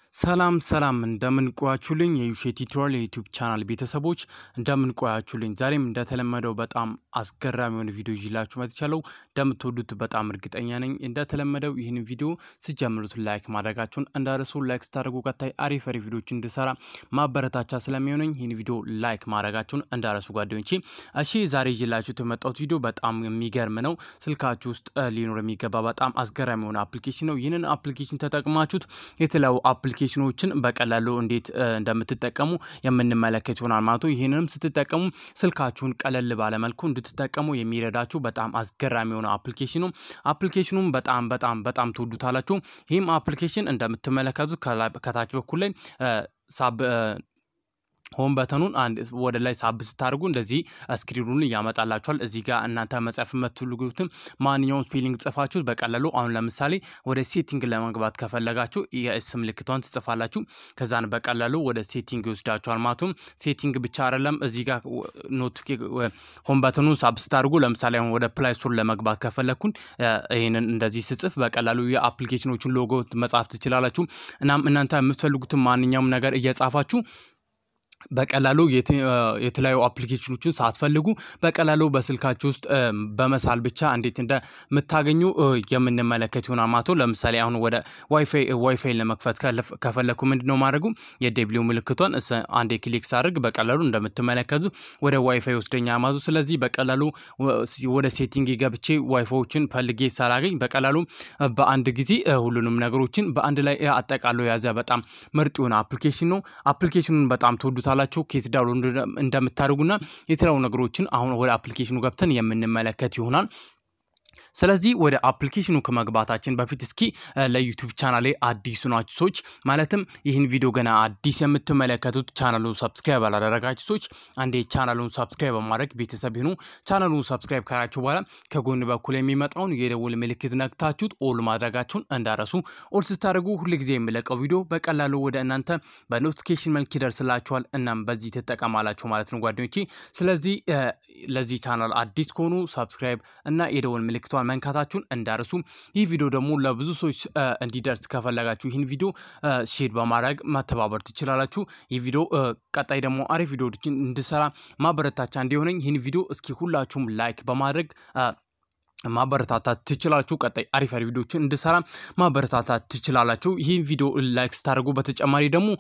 ሰላም ሰላም እንደምን ቆያችሁልኝ የዩሼ ቲዩቶሪያል የዩቲዩብ ቻናል ቤተሰቦች እንደምን ቆያችሁልኝ። ዛሬም እንደተለመደው በጣም አስገራሚ የሆነ ቪዲዮ ይዤላችሁ መጥቻለሁ። እንደምትወዱት በጣም እርግጠኛ ነኝ። እንደተለመደው ይህን ቪዲዮ ስጀምሩት ላይክ ማድረጋችሁን እንዳረሱ፣ ላይክ ስታደርጉ ቀጣይ አሪፍ አሪፍ ቪዲዮች እንድሰራ ማበረታቻ ስለሚሆነኝ ይህን ቪዲዮ ላይክ ማድረጋችሁን እንዳረሱ ጓደኞቼ። እሺ ዛሬ ይዤላችሁት የመጣሁት ቪዲዮ በጣም የሚገርም ነው። ስልካችሁ ውስጥ ሊኖር የሚገባ በጣም አስገራሚ የሆነ አፕሊኬሽን ነው። ይህንን አፕሊኬሽን ተጠቅማችሁት የተለያዩ አፕሊኬሽኖችን በቀላሉ እንዴት እንደምትጠቀሙ የምንመለከት ይሆናል ማለት ነው። ይህንንም ስትጠቀሙ ስልካችሁን ቀለል ባለመልኩ እንድትጠቀሙ የሚረዳችሁ በጣም አስገራሚ የሆነ አፕሊኬሽን ነው። አፕሊኬሽኑም በጣም በጣም በጣም ትወዱታላችሁ። ይህም አፕሊኬሽን እንደምትመለከቱት ከታች በኩል ላይ ሳብ ሆም በተኑን አንድ ወደ ላይ ሳብ ስታደርጉ እንደዚህ ስክሪኑን ያመጣላችኋል። እዚህ ጋር እናንተ መጻፍ የምትፈልጉትን ማንኛውም ስፔሊንግ ጽፋችሁ በቀላሉ አሁን ለምሳሌ ወደ ሴቲንግ ለመግባት ከፈለጋችሁ የኤስ ምልክቷን ትጽፋላችሁ። ከዛን በቀላሉ ወደ ሴቲንግ ይወስዳችኋል ማለት ነው። ሴቲንግ ብቻ አይደለም እዚህ ጋር ኖቲፊኬ ሆም በተኑን ሳብ ስታደርጉ ለምሳሌ አሁን ወደ ፕላይ ስቶር ለመግባት ከፈለግኩን ይህንን እንደዚህ ስጽፍ በቀላሉ የአፕሊኬሽኖችን ሎጎ መጻፍ ትችላላችሁ። እናም እናንተ የምትፈልጉትን ማንኛውም ነገር እየጻፋችሁ በቀላሉ የተለያዩ አፕሊኬሽኖችን ሳትፈልጉ በቀላሉ በስልካችሁ ውስጥ በመሳል ብቻ እንዴት እንደምታገኙ የምንመለከት ይሆናል ማለት ነው። ለምሳሌ አሁን ወደ ዋይፋይ ዋይፋይ ለመክፈት ከፈለግኩ ምንድን ነው ማድረጉ የደብሊው ምልክቷን አንዴ ክሊክ ሳድርግ በቀላሉ እንደምትመለከቱ ወደ ዋይፋይ ወስደኛ ማለት ነው። ስለዚህ በቀላሉ ወደ ሴቲንግ ገብቼ ዋይፋዮችን ፈልጌ ሳላገኝ በቀላሉ በአንድ ጊዜ ሁሉንም ነገሮችን በአንድ ላይ አጠቃሎ የያዘ በጣም ምርጥ የሆነ አፕሊኬሽን ነው። አፕሊኬሽኑን በጣም ትወዱታል ካላችሁ ኬት ዳውንሎድ እንደምታደርጉና የተለያዩ ነገሮችን አሁን ወደ አፕሊኬሽኑ ገብተን የምንመለከት ይሆናል። ስለዚህ ወደ አፕሊኬሽኑ ከመግባታችን በፊት እስኪ ለዩቱብ ቻናሌ አዲሱ ናችሁ ሰዎች ማለትም ይህን ቪዲዮ ገና አዲስ የምትመለከቱት ቻናሉን ሰብስክራይብ አላደረጋችሁ ሰዎች አንዴ ቻናሉን ሰብስክራይብ በማድረግ ቤተሰብ ይሁኑ። ቻናሉን ሰብስክራይብ ካላችሁ በኋላ ከጎን በኩል የሚመጣውን የደውል ምልክት ነክታችሁት ኦል ማድረጋችሁን እንዳረሱ። ኦል ስታደርጉ ሁልጊዜ የሚለቀው ቪዲዮ በቀላሉ ወደ እናንተ በኖቲፊኬሽን መልክ ይደርስላችኋል። እናም በዚህ ትጠቀማላችሁ ማለት ነው ጓደኞቼ። ስለዚህ ለዚህ ቻናል አዲስ ከሆኑ ሰብስክራይብ እና የደውል ምልክቷን መንካታችሁን እንዳርሱ። ይህ ቪዲዮ ደግሞ ለብዙ ሰዎች እንዲደርስ ከፈለጋችሁ ይህን ቪዲዮ ሼር በማድረግ ማተባበር ትችላላችሁ። ይህ ቪዲዮ ቀጣይ ደግሞ አሪፍ ቪዲዮዎችን እንድሰራ ማበረታቻ እንዲሆነኝ ይህን ቪዲዮ እስኪ ሁላችሁም ላይክ በማድረግ ማበረታታት ትችላላችሁ። ቀጣይ አሪፍ አሪፍ ቪዲዮዎችን እንድሰራ ማበረታታት ትችላላችሁ። ይህን ቪዲዮ ላይክ ስታደርጉ በተጨማሪ ደግሞ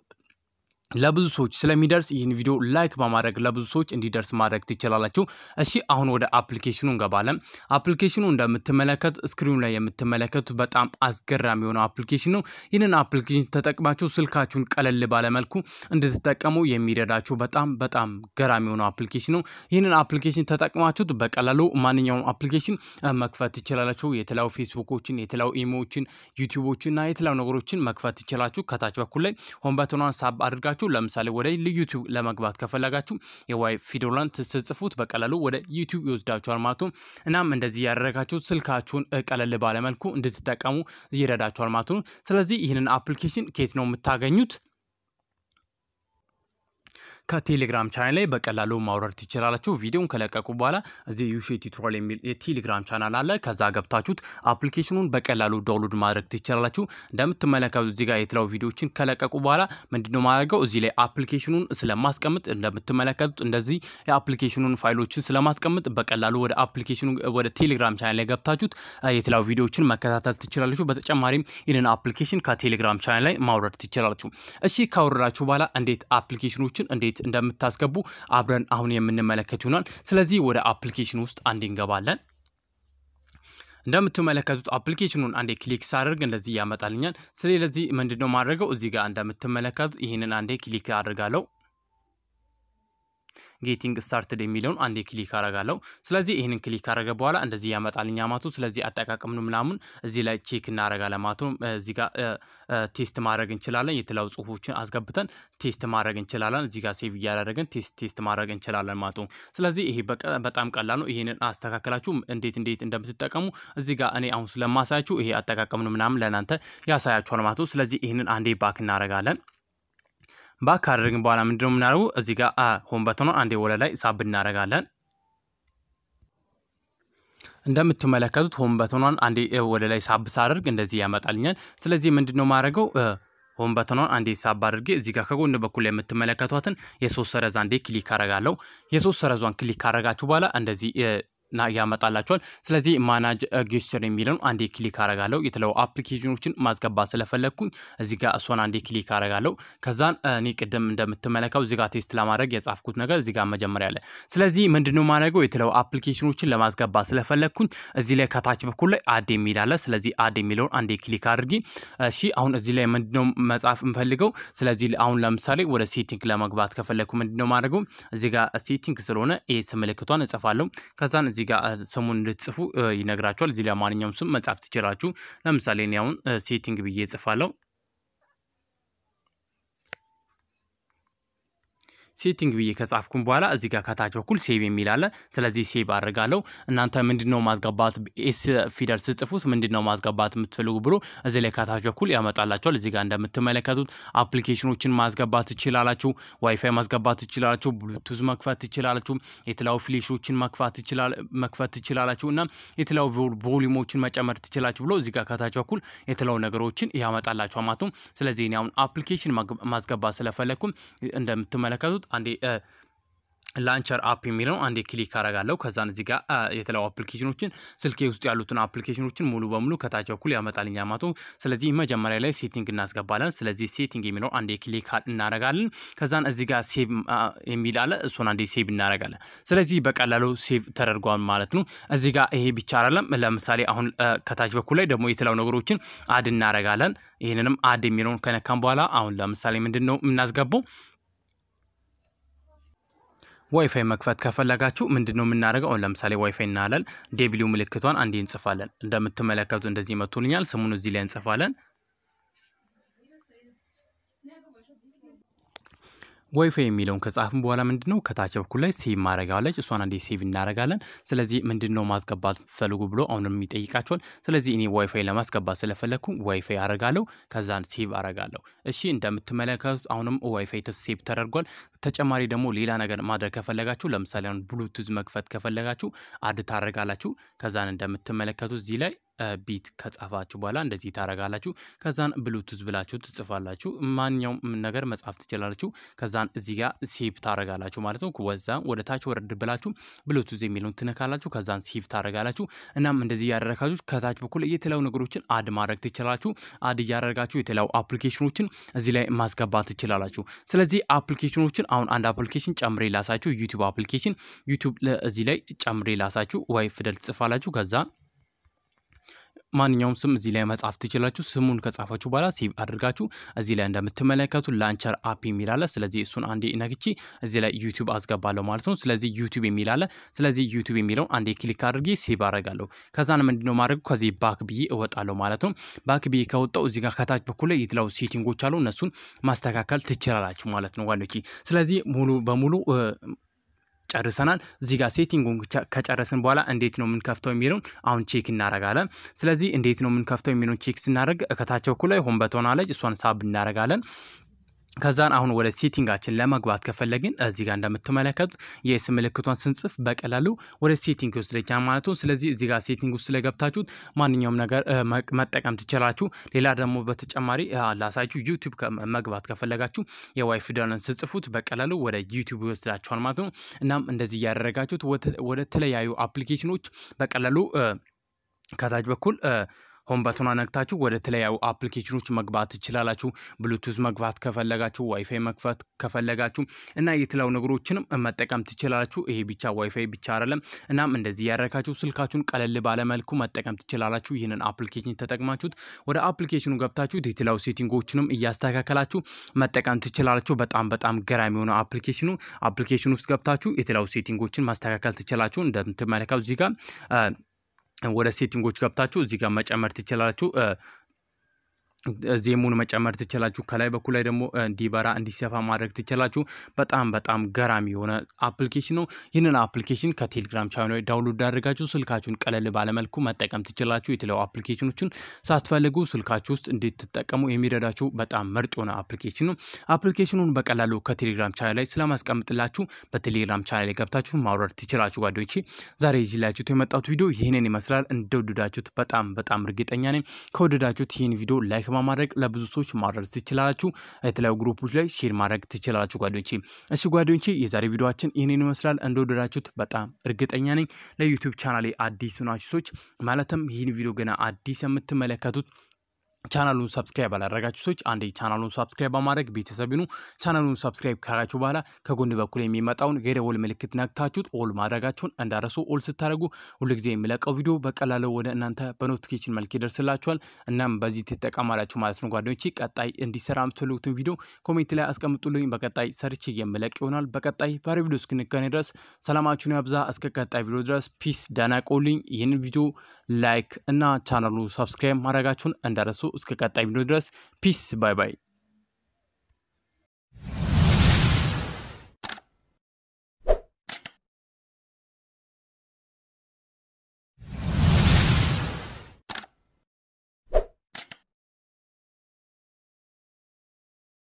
ለብዙ ሰዎች ስለሚደርስ ይህን ቪዲዮ ላይክ በማድረግ ለብዙ ሰዎች እንዲደርስ ማድረግ ትችላላችሁ። እሺ አሁን ወደ አፕሊኬሽኑ እንገባለን። አፕሊኬሽኑ እንደምትመለከት ስክሪኑ ላይ የምትመለከቱት በጣም አስገራሚ የሆነ አፕሊኬሽን ነው። ይህንን አፕሊኬሽን ተጠቅማችሁ ስልካችሁን ቀለል ባለመልኩ እንድትጠቀሙ የሚረዳችሁ በጣም በጣም ገራሚ የሆነ አፕሊኬሽን ነው። ይህንን አፕሊኬሽን ተጠቅማችሁት በቀላሉ ማንኛውም አፕሊኬሽን መክፈት ትችላላችሁ። የተለያዩ ፌስቡኮችን፣ የተለያዩ ኢሞዎችን፣ ዩቲዩቦችን እና የተለያዩ ነገሮችን መክፈት ትችላችሁ። ከታች በኩል ላይ ሆም በተኗን ሳብ አድርጋችሁ ለምሳሌ ወደ ዩቲዩብ ለመግባት ከፈለጋችሁ የዋይ ፊደሏን ስጽፉት በቀላሉ ወደ ዩቲዩብ ይወስዳችኋል ማለት ነው። እናም እንደዚህ ያደረጋችሁ ስልካችሁን ቀለል ባለመልኩ እንድትጠቀሙ ይረዳችኋል ማለት ነው። ስለዚህ ይህንን አፕሊኬሽን ኬት ነው የምታገኙት? ከቴሌግራም ቻናል ላይ በቀላሉ ማውረድ ትችላላችሁ። ቪዲዮን ከለቀቁ በኋላ እዚህ ዩሼ ቱቶሪያል የሚል የቴሌግራም ቻናል አለ። ከዛ ገብታችሁት አፕሊኬሽኑን በቀላሉ ዳውንሎድ ማድረግ ትችላላችሁ። እንደምትመለከቱ እዚህ ጋር የተለያዩ ቪዲዮዎችን ከለቀቁ በኋላ ምንድነው ማድረገው እዚህ ላይ አፕሊኬሽኑን ስለማስቀምጥ እንደምትመለከቱት እንደዚህ የአፕሊኬሽኑን ፋይሎችን ስለማስቀምጥ በቀላሉ ወደ አፕሊኬሽኑ ወደ ቴሌግራም ቻናል ላይ ገብታችሁት የተለያዩ ቪዲዮዎችን መከታተል ትችላላችሁ። በተጨማሪም ይህንን አፕሊኬሽን ከቴሌግራም ቻናል ላይ ማውረድ ትችላላችሁ። እሺ ካወረዳችሁ በኋላ እንዴት አፕሊኬሽኖችን እንዴት እንደምታስገቡ አብረን አሁን የምንመለከት ይሆናል። ስለዚህ ወደ አፕሊኬሽን ውስጥ አንዴ እንገባለን። እንደምትመለከቱት አፕሊኬሽኑን አንዴ ክሊክ ሳደርግ እንደዚህ ያመጣልኛል። ስለዚህ ምንድነው ማድረገው እዚህ ጋር እንደምትመለከቱት ይህንን አንዴ ክሊክ አድርጋለሁ። ጌቲንግ ስታርትድ የሚለውን አንዴ ክሊክ አረጋለሁ። ስለዚህ ይህንን ክሊክ አረገ በኋላ እንደዚህ ያመጣልኛ ማቱ። ስለዚህ አጠቃቀምን ምናምን እዚህ ላይ ቼክ እናረጋለን ማቱ። እዚህ ጋር ቴስት ማድረግ እንችላለን። የተለያዩ ጽሁፎችን አስገብተን ቴስት ማድረግ እንችላለን። እዚህ ጋር ሴቭ እያደረግን ቴስት ቴስት ማድረግ እንችላለን ማቱ። ስለዚህ ይሄ በጣም ቀላል ነው። ይሄንን አስተካከላችሁ እንዴት እንዴት እንደምትጠቀሙ እዚህ ጋር እኔ አሁን ስለማሳያችሁ ይሄ አጠቃቀምን ምናምን ለእናንተ ያሳያችኋል ማቱ። ስለዚህ ይህንን አንዴ ባክ እናረጋለን። ባክ ካደረግን በኋላ ምንድነው የምናደርገው? እዚህ ጋር ሆም በተኗን አንዴ ወደ ላይ ሳብ እናደርጋለን። እንደምትመለከቱት ሆም በተኗን አንዴ ወደ ላይ ሳብ ሳደርግ እንደዚህ ያመጣልኛል። ስለዚህ ምንድነው ማድረገው ሆም በተኗን አንዴ ሳብ አድርጌ እዚህ ጋር ከጎን በኩል የምትመለከቷትን የሶስት ሰረዝ አንዴ ክሊክ አረጋለሁ። የሶስት ሰረዟን ክሊክ ካረጋችሁ በኋላ እንደዚህ ና ያመጣላቸዋል። ስለዚህ ማናጅ ጌስቸር የሚለውን አንዴ ክሊክ አረጋለሁ። የተለያዩ አፕሊኬሽኖችን ማስገባት ስለፈለግኩኝ እዚህ ጋር እሷን አንዴ ክሊክ አረጋለሁ። ከዛን እኔ ቅድም እንደምትመለከው እዚህ ጋር ቴስት ለማድረግ የጻፍኩት ነገር እዚህ ጋር መጀመሪያ አለ። ስለዚህ ምንድነው ማድረገው የተለያዩ አፕሊኬሽኖችን ለማስገባት ስለፈለግኩኝ እዚህ ላይ ከታች በኩል ላይ አድ የሚል አለ። ስለዚህ አድ የሚለውን አንዴ ክሊክ አድርጊ። እሺ አሁን እዚህ ላይ ምንድነው መጻፍ የምፈልገው? ስለዚህ አሁን ለምሳሌ ወደ ሴቲንግ ለመግባት ከፈለግኩ ምንድነው ማድረገው? እዚህ ጋር ሴቲንግ ስለሆነ ኤስ ምልክቷን እጽፋለሁ። ከዛን እዚህ ጋር ስሙን እንድትጽፉ ይነግራችኋል። እዚህ ላይ ማንኛውም ስም መጻፍ ትችላችሁ። ለምሳሌ እኔ አሁን ሴቲንግ ብዬ እጽፋለሁ። ሴቲንግ ብዬ ከጻፍኩም በኋላ እዚህ ጋር ከታች በኩል ሴቭ የሚል አለ። ስለዚህ ሴቭ አድርጋለሁ። እናንተ ምንድነው ማስገባት ኤስ ፊደል ስጽፉት ምንድነው ማስገባት የምትፈልጉ ብሎ እዚህ ላይ ከታች በኩል ያመጣላቸዋል። እዚህ ጋር እንደምትመለከቱት አፕሊኬሽኖችን ማስገባት ትችላላችሁ። ዋይፋይ ማስገባት ትችላላችሁ። ብሉቱዝ መክፈት ትችላላችሁ። የተለያዩ ፍሌሾችን መክፈት ትችላላችሁ እና የተለያዩ ቮሊዩሞችን መጨመር ትችላችሁ ብሎ እዚህ ጋር ከታች በኩል የተለያዩ ነገሮችን ያመጣላችሁ ማለት ነው። ስለዚህ እኔ አሁን አፕሊኬሽን ማስገባት ስለፈለግኩም እንደምትመለከቱት አንዴ ላንቸር አፕ የሚለው አንዴ ክሊክ አረጋለሁ። ከዛን እዚህ ጋር የተለያዩ አፕሊኬሽኖችን ስልኬ ውስጥ ያሉትን አፕሊኬሽኖችን ሙሉ በሙሉ ከታች በኩል ያመጣልኛ ማቶ። ስለዚህ መጀመሪያ ላይ ሴቲንግ እናስገባለን። ስለዚህ ሴቲንግ የሚለው አንዴ ክሊክ እናረጋለን። ከዛን እዚህ ጋር ሴቭ የሚል አለ። እሱን አንዴ ሴቭ እናረጋለን። ስለዚህ በቀላሉ ሴቭ ተደርጓል ማለት ነው። እዚህ ጋር ይሄ ብቻ አይደለም። ለምሳሌ አሁን ከታች በኩል ላይ ደግሞ የተለያዩ ነገሮችን አድ እናረጋለን። ይህንንም አድ የሚለውን ከነካም በኋላ አሁን ለምሳሌ ምንድን ነው የምናስገባው ዋይፋይ መክፈት ከፈለጋችሁ ምንድን ነው የምናደርገው? አሁን ለምሳሌ ዋይፋይ እናለን ዴብሊው ምልክቷን አንዴ እንጽፋለን። እንደምትመለከቱ እንደዚህ መቶልኛል። ስሙን እዚህ ላይ እንጽፋለን። ዋይፋይ የሚለውን ከጻፍን በኋላ ምንድን ነው ከታች በኩል ላይ ሴቭ ማድረጋለች እሷን አንዴ ሴቭ እናደርጋለን። ስለዚህ ምንድን ነው ማስገባት ፈልጉ ብሎ አሁንም ይጠይቃቸዋል። ስለዚህ እኔ ዋይፋይ ለማስገባት ስለፈለግኩ ዋይፋይ አረጋለሁ። ከዛን ሴቭ አረጋለሁ። እሺ እንደምትመለከቱት አሁንም ዋይፋይ ሴቭ ተደርጓል። ተጨማሪ ደግሞ ሌላ ነገር ማድረግ ከፈለጋችሁ ለምሳሌ አሁን ብሉቱዝ መክፈት ከፈለጋችሁ አድ ታደርጋላችሁ። ከዛን እንደምትመለከቱት እዚህ ላይ ቢት ከጻፋችሁ በኋላ እንደዚህ ታረጋላችሁ። ከዛን ብሉቱዝ ብላችሁ ትጽፋላችሁ። ማንኛውም ነገር መጻፍ ትችላላችሁ። ከዛን እዚህ ጋር ሴቭ ታረጋላችሁ ማለት ነው። ወዛ ወደ ታች ወረድ ብላችሁ ብሉቱዝ የሚለውን ትነካላችሁ። ከዛን ሴቭ ታረጋላችሁ። እናም እንደዚህ እያደረጋችሁ ከታች በኩል የተለያዩ ነገሮችን አድ ማድረግ ትችላላችሁ። አድ እያደረጋችሁ የተለያዩ አፕሊኬሽኖችን እዚህ ላይ ማስገባት ትችላላችሁ። ስለዚህ አፕሊኬሽኖችን አሁን አንድ አፕሊኬሽን ጨምሬ ላሳችሁ። ዩቲዩብ አፕሊኬሽን ዩቲዩብ እዚህ ላይ ጨምሬ ላሳችሁ። ዋይ ፊደል ትጽፋላችሁ ከዛ ማንኛውም ስም እዚህ ላይ መጻፍ ትችላችሁ። ስሙን ከጻፋችሁ በኋላ ሴቭ አድርጋችሁ እዚህ ላይ እንደምትመለከቱ ላንቸር አፕ የሚል አለ። ስለዚህ እሱን አንዴ ነክቼ እዚህ ላይ ዩቲዩብ አስገባለሁ ማለት ነው። ስለዚህ ዩቲዩብ የሚል አለ። ስለዚህ ዩቲዩብ የሚለውን አንዴ ክሊክ አድርጌ ሴቭ አደርጋለሁ። ከዛን ምንድነው ማድረግ ከዚህ ባክ ብዬ እወጣለሁ ማለት ነው። ባክ ብዬ ከወጣው እዚህ ጋር ከታች በኩል ላይ የተለያዩ ሴቲንጎች አሉ። እነሱን ማስተካከል ትችላላችሁ ማለት ነው ጓደኞቼ። ስለዚህ ሙሉ በሙሉ ጨርሰናል። እዚህ ጋር ሴቲንጉን ከጨረስን በኋላ እንዴት ነው የምንከፍተው የሚለውን አሁን ቼክ እናረጋለን። ስለዚህ እንዴት ነው የምንከፍተው የሚለውን ቼክ ስናደርግ ከታች በኩል ላይ ሆም በተን አለች፣ እሷን ሳብ እናረጋለን። ከዛን አሁን ወደ ሴቲንጋችን ለመግባት ከፈለግን እዚህ ጋር እንደምትመለከቱት የኤስ ምልክቷን ስንጽፍ በቀላሉ ወደ ሴቲንግ ይወስደኛል ማለት ነው። ስለዚህ እዚህ ጋር ሴቲንግ ውስጥ ስለገብታችሁት ማንኛውም ነገር መጠቀም ትችላችሁ። ሌላ ደግሞ በተጨማሪ ላሳችሁ ዩቲዩብ መግባት ከፈለጋችሁ የዋይ ፊደልን ስጽፉት በቀላሉ ወደ ዩቲዩብ ይወስዳችኋል ማለት ነው። እናም እንደዚህ እያደረጋችሁት ወደ ተለያዩ አፕሊኬሽኖች በቀላሉ ከታች በኩል ሆም በተኗ ነግታችሁ ወደ ተለያዩ አፕሊኬሽኖች መግባት ትችላላችሁ። ብሉቱዝ መግባት ከፈለጋችሁ፣ ዋይፋይ መክፈት ከፈለጋችሁ እና የተለያዩ ነገሮችንም መጠቀም ትችላላችሁ። ይሄ ብቻ ዋይፋይ ብቻ አይደለም። እናም እንደዚህ ያደረጋችሁ ስልካችሁን ቀለል ባለመልኩ መጠቀም ትችላላችሁ። ይህንን አፕሊኬሽን ተጠቅማችሁት ወደ አፕሊኬሽኑ ገብታችሁት የተለያዩ ሴቲንጎችንም እያስተካከላችሁ መጠቀም ትችላላችሁ። በጣም በጣም ገራሚ የሆነ አፕሊኬሽኑ አፕሊኬሽን ውስጥ ገብታችሁ የተለያዩ ሴቲንጎችን ማስተካከል ትችላችሁ። እንደምትመለከቱ እዚህ ጋር ወደ ሴቲንጎች ገብታችሁ እዚህ ጋር መጨመር ትችላላችሁ። ዜሙን መጨመር ትችላችሁ። ከላይ በኩል ላይ ደግሞ እንዲበራ እንዲሰፋ ማድረግ ትችላችሁ። በጣም በጣም ገራሚ የሆነ አፕሊኬሽን ነው። ይህንን አፕሊኬሽን ከቴሌግራም ቻናል ዳውንሎድ አድርጋችሁ ስልካችሁን ቀለል ባለመልኩ መጠቀም ትችላችሁ። የተለያዩ አፕሊኬሽኖችን ሳትፈልጉ ስልካችሁ ውስጥ እንድትጠቀሙ የሚረዳችሁ በጣም ምርጥ የሆነ አፕሊኬሽን ነው። አፕሊኬሽኑን በቀላሉ ከቴሌግራም ቻናል ላይ ስለማስቀምጥላችሁ በቴሌግራም ቻናል ላይ ገብታችሁ ማውረድ ትችላችሁ። ጓደኞቼ ዛሬ ይዤላችሁት የመጣሁት ቪዲዮ ይህንን ይመስላል። እንደወደዳችሁት በጣም በጣም እርግጠኛ ነኝ። ከወደዳችሁት ይህን ቪዲዮ ላይክ በማድረግ ለብዙ ሰዎች ማድረስ ትችላላችሁ። የተለያዩ ግሩፖች ላይ ሼር ማድረግ ትችላላችሁ ጓደኞቼ። እሺ ጓደኞቼ የዛሬ ቪዲዮችን ይህንን ይመስላል። እንደወደዳችሁት በጣም እርግጠኛ ነኝ። ለዩቲዩብ ቻናሌ አዲስ ናችሁ ሰዎች ማለትም ይህን ቪዲዮ ገና አዲስ የምትመለከቱት ቻናሉን ሰብስክራይብ አላደረጋችሁ ሰዎች አንድ ቻናሉን ሰብስክራይብ በማድረግ ቤተሰብ ይኑ። ቻናሉን ሰብስክራይብ ካላችሁ በኋላ ከጎን በኩል የሚመጣውን የደወል ምልክት ነክታችሁት ኦል ማድረጋችሁን እንዳረሱ። ኦል ስታደርጉ ሁልጊዜ የሚለቀው ቪዲዮ በቀላሉ ወደ እናንተ በኖቲፊኬሽን መልክ ይደርስላችኋል። እናም በዚህ ትጠቀማላችሁ ማለት ነው ጓደኞቼ። ቀጣይ እንዲሰራ የምትፈልጉትን ቪዲዮ ኮሜንት ላይ አስቀምጡልኝ። በቀጣይ ሰርች የምለቅ ይሆናል። በቀጣይ ባሪ ቪዲዮ እስክንገናኝ ድረስ ሰላማችሁን ያብዛ። እስከ ቀጣይ ቪዲዮ ድረስ ፒስ ደህና ቆዩልኝ። ይህንን ቪዲዮ ላይክ እና ቻናሉ ሰብስክራይብ ማድረጋችሁን እንዳረሱ። እስከ ቀጣይ ቪዲዮ ድረስ ፒስ ባይ ባይ።